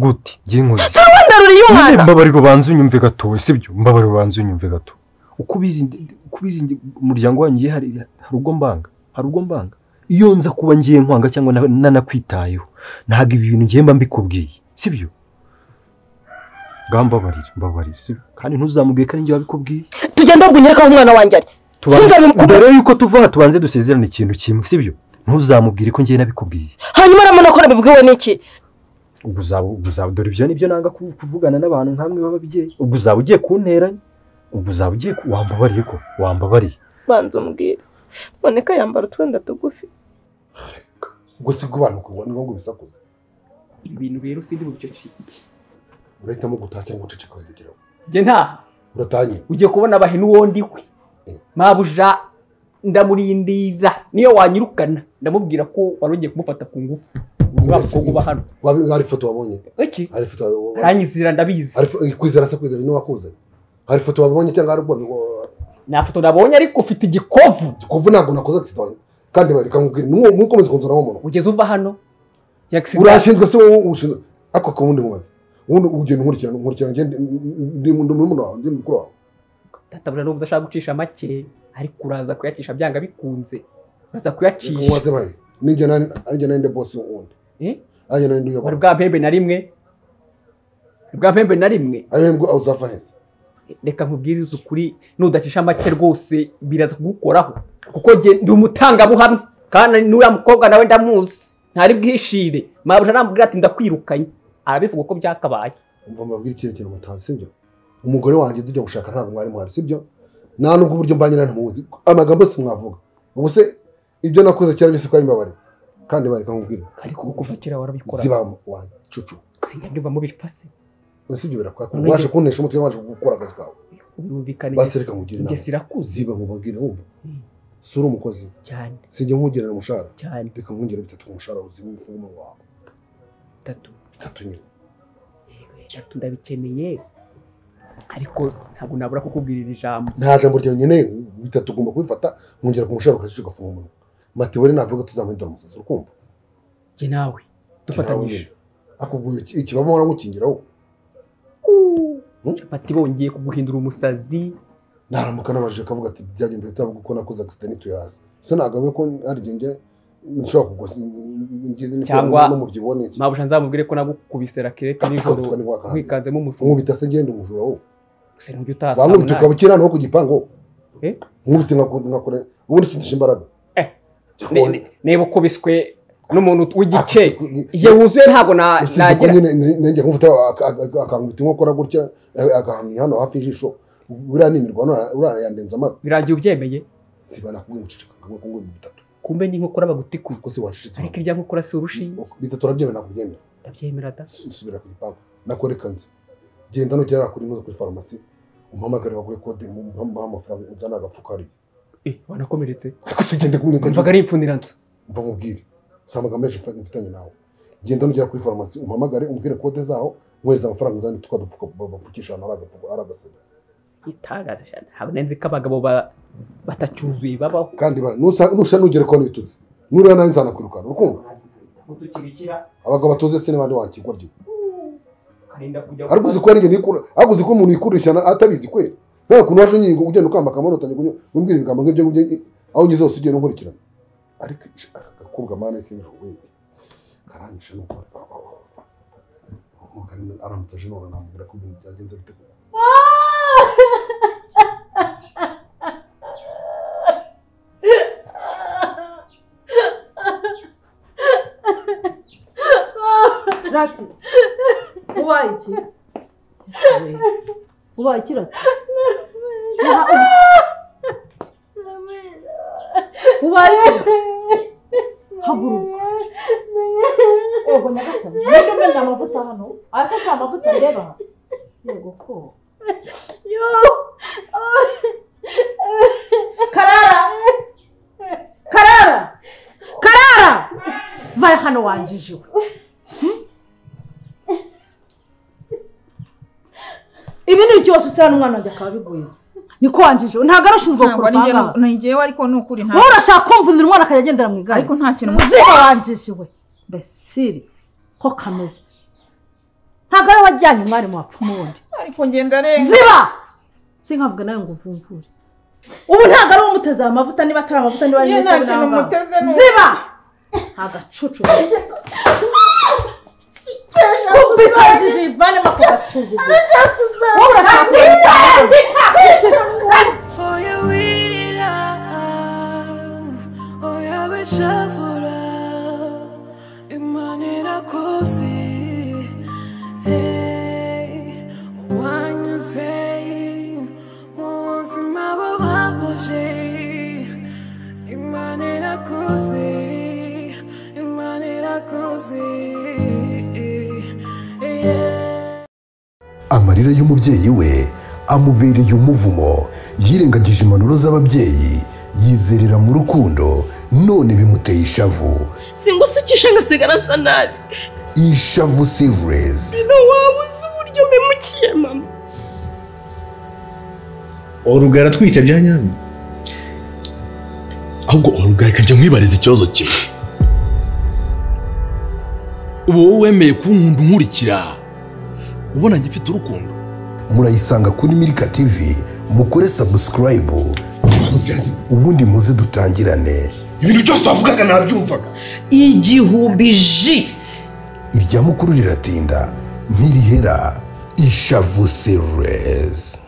gute ngiye nkoze si wowe ndaruriye nyine umwana mbabarira ubanze unyumve gato we sibyo mbabarira ubanze unyumve gato uko ubizi uko ubizi ndi- umuryango wanyu ngiye hari hari ubwo mbanga hari ubwo mbanga iyo nza kuba ngiye nkwanga cyangwa na- nanakwitayeho ntabwo ibi bintu ngiye mba mbikubwiye sibyo mbabarira mbabarira sibyo kandi ntuzamubwiye ko ari njye wabikubwiye tugenda ahubwo unyereka aho umwana wanjye ari Tubanze- sinzabimukubwira mbere yuko tuva aha tubanze dusezerane ikintu kimwe sibyo ntuzamubwire ko ngiye nabikubwiye hanyuma ramona ko nabibwiwe n'iki ubwo uzaba ubwo uzaba dore ibyo nibyo nanga ku- kuvugana n'abantu nkamwe b'ababyeyi ubwo uzaba ugiye kunteranya ubwo uzaba ugiye ku- wambabariye ko wambabariye banza umbwire moneka yambara utwenda tugufi ubwo si gubanukirwa ni ngombwa bisakuza ibintu rero sindi bubicocike urahitamo gutaha cyangwa uceceka wegeraho njye ntaha uratanye ugiye kubona abahene uwo ndiwe mabuja ndamurindira niyo wanyirukana ndamubwira ko wari ugiye kumufata ku ngufu uriya mukobwa uba hano Wabi- hari ifoto wabonye iki hari ifoto wa- wa- aranyizira ndabizi hari fo- kwizera se kwizera ni wakuzanye hari ifoto wabonye cyangwa hari ubwo nta foto nabonye ariko ufite igikovu kuva ntabwo nakoze agisida kandi bareka nkubwira ntukomeze kunzura nk'umuntu ugeze uva hano yagisida urashinzwe se wowe ushinzwe ako ku wundi mubaze ubundi ugenda unkurikirana unkurikirana ngende ndi ndi muri muntu wawe ndi mukuru wawe databuja nubwo udashaka gucisha make ariko uraza kuyacisha byanga bikunze uraza kuyacisha waze bayi ninjye nani nanjye nani ndi bosi wundi Eh? nanjye nani ndi wari uyobora bwa mpembe na rimwe wari bwa mpembe na rimwe ayo mbwo uzava heza reka nkubwirize ukuri nudacisha make rwose biraza kugukoraho kuko njye ndi umutangabuhamya kandi n'uriya mukobwa nawe ndamuzi ntari bwishire mabuja namubwira ati ndakwirukanye arabivuga uko byakabaye umva mbabwira icyerekezo mutazi sibyo umugore wanjye tujya gushaka ntabwo mwari muhari sibyo nta nubwo uburyo mba nyina ntamuzi amagambo yose mwavuga ubu se ibyo nakoze kera byose twari mbabare kandi bareka nkubwira ariko kuva kera warabikora ziba wacucu sinjya mbyumva mubicwa se sibyo birakwaka ubasha kuntesha umutwe wabasha gukora akazi kawe birumvikane basi reka nkugire njye inama sirakuze ziba mubabwire wumva si uri umukozi cyane sijya nkugerera umushahara cyane reka nkongera bitatu ku mushahara uzi w'umufumo wawe tatu bitatu nyine tatu ndabikeneye ariko ntabwo nabura kukubwira iri jambo nta jambo ryawe nkeneye bitatu ugomba kubifata nkongera ku mushahara ukajya ugafunga umunwa mateweri navuga tuzamuhindura umusatsi urikumva njye nawe dufatanyije akubwira ikibamo waramukingiraho capati bongeye kuguhindura umusazi naramuka nabajije akavuga ati byagenze bitavuga uko nakoze agisida ntituyazi se nagabe ko ari genge nshobora kugwa Cyangwa- n'umubyibuho n'iki mabuja nzamubwire ko nagukubise rakirete nijoro Akakubita ntiwakahana. wikanzemo umushumi nkubita se ngenda umujura wo gusa ntujya utaha saa bamwubita munani ukaba ukirana ku gipangu Eh? nkubise nkakure ubundi sindisha imbaraga Ne- ne- niba ukubiswe n'umuntu w'igice igihe wuzuye ntabwo na- usibye ko nagira nyine nanjye nkufata akanguta inkokora gutya eh, akahamya hano hafi y'ijisho buriya ni imirwano uriya yandenza amabi birangiye ubyemeye sibana kubwira uceceka ngo ngo ni bitatu kumbe ni inkokora bagutikuye ko se wacecetse ariko ibya nkokora si urushinge bitatu urabyemera nakubyemera ndabyemera da subira ku gipangu nakwereka nzi genda nugera kuri muzo kuri farumasi umpamagare baguhe kode umuha amafaranga nzana agapfuka hariya eh wanakomeretse ariko se ugende kumwe mvaga ari impfuniranza mva nkubwire si amagambo menshi mfa- mfitanye nawe genda nugera kuri farumasi umpamagare umbwire kode zaho nkohereza amafaranga nzane tukadupfuka bapfukisha ahantu hari agapfuka ari agasebe itangaza cyane ntabwo nenze ko abagabo ba- batacyuzuye babaho kandi ba- nusa- nusha nugere kubona ibitutsi nuriya nawe nzanakwirukana urukundo gutukirikira abagabo batuze se n'abandi wakigwa ryo karinda kujya ariko uzi ko ari njye nikura ariko uzi ko umuntu yikurisha na- atabizi kwera nta kuntu waje nyingo ugenda ukambakamba nutangiye kunywa umbwira ibigambo nk'ibyo ngibyo aho ugeze hose ugenda unkurikirana ariko ish- aka gakobwa mana isi n'ijuru we karangisha nuko umugani aramutse aje none namubwira ko ibintu byagenze bite koko rati ubaye iki ubaye iki rati Uha- ubaye iki haguruka yego nyagasani nibyo menya amavuta hano aya se si amavuta ndeba yego ko karara karara karara vaya hano wanjijiwe ibi ni ikibazo cyane umwana wanjye akaba abiguye niko wanjijiwe ntabwo ari ushinzwe Ntabwo ari njye, kurupanga ni njyewe ariko ni ukuri ntabwo wowe urashaka kumvunira umwana akajya agendera mu igare ariko nta kintu ziba wanjijiwe besiri ko kameze ntabwo ari wajyanye umwarimu wapfa umubundi ariko ngenda renga ziba sinkavuga nawe ngo uvumvure ubu ntabwo ari uwo muteze aya mavuta niba atari amavuta niba ari Ye, nta n'isabune kintu n'amazi. muteze, ni ziba agacucu ubikajije ivanemo akagasuzugura wowe urashaka kubica For you eat it up, oh yeah, we shuffle up. Imani nakosi, hey, when you say, Musi mababaje. Imani nakosi, imani nakosi, yeah. amarira y'umubyeyi we amubereye umuvumo yirengagije impanuro z'ababyeyi yizerera mu rukundo none bimuteye ishavu singusukisha ngasigara nsa nabi ishavu serious bino waba uzi uburyo mpemukiye mama urugara atwita bya nyabyo ahubwo urugara ikajya mwibariza ikibazo kimwe uba wowe wemeye kunkunda unkurikira ubona ngifite urukundo murayisanga kuri milika tv mukore subscribe ubundi muze dutangirane ibintu byose wavugaga nabyumvaga igihumbi ji irya mukuru riratinda ntirihera ishavu serious